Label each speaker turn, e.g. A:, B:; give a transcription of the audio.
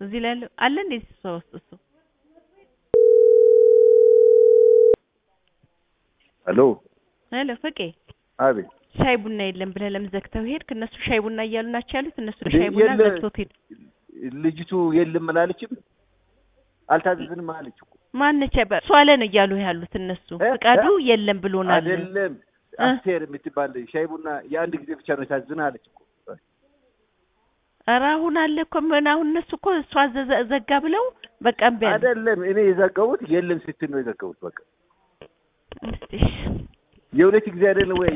A: እዚህ ላይ ያለው አለ እንዴ እሷ ውስጥ እሱ
B: ሄሎ
A: ሄሎ ፍቄ
B: አቤት
A: ሻይ ቡና የለም ብለህ ለምን ዘግተው ሄድክ? እነሱ ሻይ ቡና እያሉ ናቸው ያሉት። እነሱ
B: እንዴ
A: ሻይ ቡና
B: የለ-
A: ዘግቶት ሄዱ።
B: ልጅቱ የለም አላለችም አልታዘዝንም አለች እኮ
A: ማነች እሷ አለ ነው እያሉ ያሉት እነሱ።
B: እ?
A: ፍቃዱ
B: እ?
A: የለም ብሎናል።
B: አይደለም
A: እ?
B: አስቴር የምትባል ሻይ ቡና የአንድ ጊዜ ብቻ ነው የታዘዝን አለች እኮ
A: ኧረ አሁን አለ እኮ ምን አሁን እነሱ እኮ እሷ ዘ- ዘጋ ብለው በቃ እምቢ አሉ።
B: አይደለም እኔ የዘጋሁት የለም ስትል ነው የዘጋሁት በቃ
A: እስቲ
B: የሁለት ጊዜ አይደለም ወይ